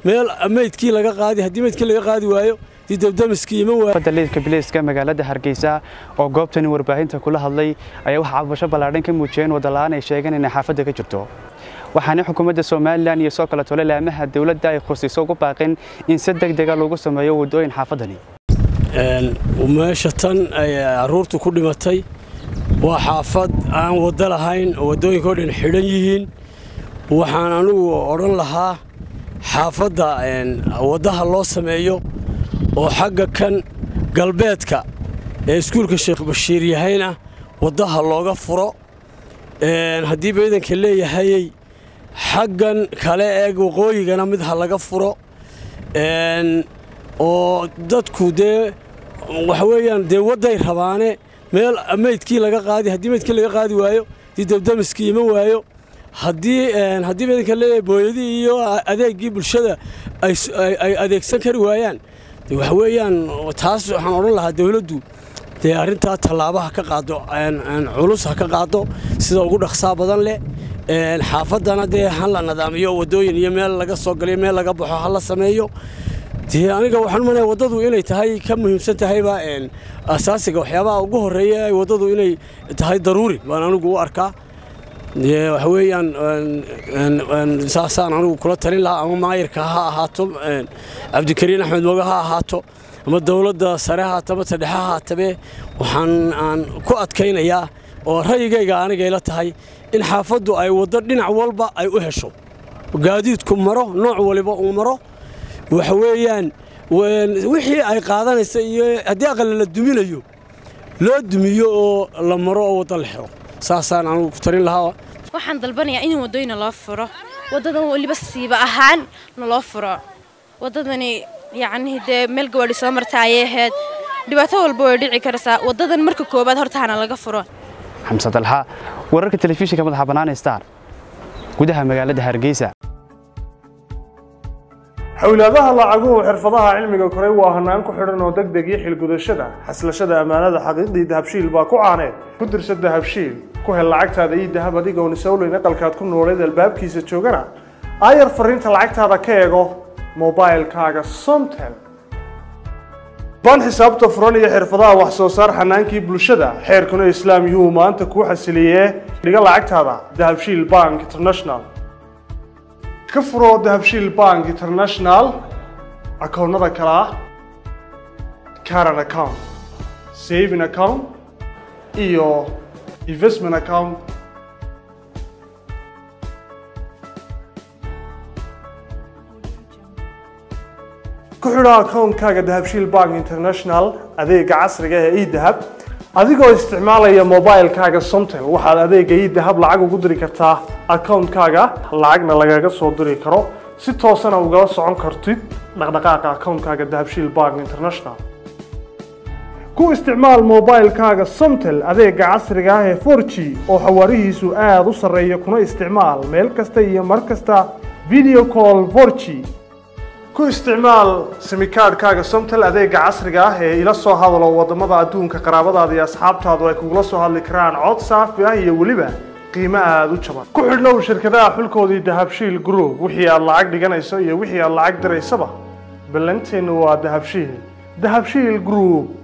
meel meydkii laga qaadi haddii meydkii laga qaadi waayo dii dabdamiskii iman waayo fadda liidka biliiska magaalada hargeysa oo goobtani warbaahinta kula hadlay ayaa waxaa cabasho ballaadhan ka muujiyeen wadala'aan ay sheegeen inay xaafadda ka jirto waxaana xukuumadda somalilan iyo soo kale tole laamaha dowladda ay khusiso ugu baaqeen in si deg dega lagu sameeyo waddooyin xaafaddani meesha tan ay carruurtu ku dhimatay waa xaafad aan waddo lahayn oo waddooyinkao dhan xidhan yihiin waxaan anugu odhan lahaa xaafadda waddaha loo sameeyo oo xagga kan galbeedka ee iskuulka sheekh bashiir yahayna waddaha looga furo haddii baydanka leeyahayey xaggan kale ee waqooyigana mid ha laga furo oo dadku dee waxa weeyaan dee wadday rabaane meel meydkii laga qaadi haddii meydkii laga qaadi waayo dii dabdamiskii iman waayo haddii haddii baydanka leeyahay booyadii iyo adeeggii bulshada ay adeegsan kari waayaan waxa weeyaan taas waxaan odhan lahaa dawladdu dee arrintaa tallaabaha ka qaado culus ha ka qaado sida ugu dhaqsaa badan leh xaafaddana dee ha la nadaamiyo waddooyin iyo meel laga soo galiyo meel laga baxo ha la sameeyo dee aniga waxaan umalaya waddadu inay tahay ka muhiimsan tahayba asaasiga waxyaabaha ugu horreeya ay waddadu inay tahay daruuri baan anigu u arkaa dee waxa weeyaan saasaan anigu kula talin lahaa ama maayirka ha ahaato cabdikariin axmed moga ha ahaato ama dowladda sare haata ama tadhexe ha haatabe waxaan aan ku adkaynayaa oo ra'yigayga anigayla tahay in xaafaddu ay waddo dhinac walba ay u hesho gaadiidku maro nooc waliba uu maro waxa weeyaan wixii ay qaadanaysa iyo haddii aqalla la duminayo loo dumiyo oo la maro oo waddo la xiro saasaan anugu ku tarin lahaa waxaan dalbanayaa in waddooyina loo furo waddadan weliba siiba ahaan naloo furo waddadani yacnii dee meel gawaadhi soo marta ayay ahayd dhibaato walba way dhici karaysaa waddadan marka koowaad hortaana laga furo xamse dalxa wararka telefishinka madaxa bannaan star gudaha magaalada hargeysa xowlaadaha lacaguhu xirfadaha cilmiga koray waa hanaan ku xidhan oo degdeg iyo xilgudashada xaslashada ammaanada xaqiiqdii dahabshiil baa ku caaneed ku dirsa dahabshiil ku hel lacagtaada iyo dahab adigoon isowleyn aqalkaad ku nooleed albaabkiisa joogana aayar fariinta lacagtaada ka eego mobailkaaga somtel baan xisaabta furan iyo xirfadaha wax soo saar xanaankii bulshada xeerkuna islaam yuu maanta kuu xasiliyee dhiga lacagtaada dahabshiil bank international ka furoo dahabshiil bank international akoonnada kale ah caran account saving account iyo investment account ku xidho akoonkaaga dahabshiil bank international adeega casriga ee edahab adigoo isticmaalaya mobilkaaga somtel waxaad adeega edahab lacag ugu diri kartaa akoonkaaga lacagna lagaga soo diri karo si toosana ugala socon kartid dhaqdhaqaaqa akoonkaaga dahabshiil bank international ku isticmaal mobilkaaga somtel adeega casriga ah ee 4g oo xawaarihiisu aada u sarreeya kuna isticmaal meel kasta iyo mar kasta video call 4g ku isticmaal simikaadhkaaga somtel adeega casriga ah ee ila soo hadalo waddamada adduunka qaraabadaada iyo asxaabtaadu ay kugula soo hadli karaan cod saafi ah iyo weliba qiimo aada u jaban ku xidhnow shirkadaha xulkoodii dahabshiil group wixii aad lacag dhiganayso iyo wixii aad lacag diraysaba ballanteennu waa dahabshiil dahabshiil group